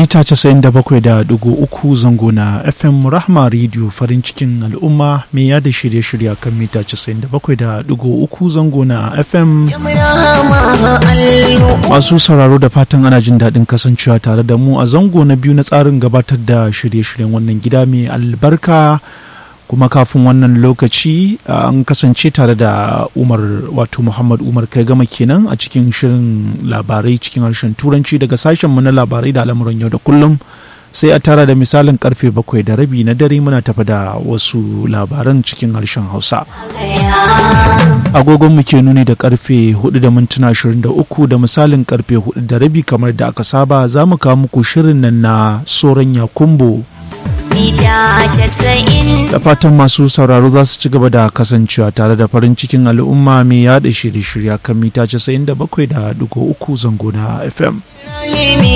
mita 97.3 zango na fm rahma radio farin cikin al'umma mai yada shirye-shirye kan mita 97.3 zango na fm masu sauraro da fatan ana jin daɗin kasancewa tare da mu a zango na biyu na tsarin gabatar da shirye-shiryen wannan gida mai albarka kuma kafin wannan lokaci an kasance tare da umar wato muhammad umar kai gama kenan a cikin shirin labarai cikin harshen turanci daga sashenmu na labarai da al'amuran yau da kullum sai a tara da misalin karfe bakwai da rabi na dare muna tafi da wasu labaran cikin harshen hausa agogon mu ke nuni da karfe 4 da mintuna 23 da misalin karfe 4 da rabi kamar da aka saba za mu kawo muku shirin nan na soran yakumbo da fatan masu sauraro za su ci gaba da kasancewa tare da farin cikin al'umma mai yada shirye-shirya kan mita 97.3 zango na fm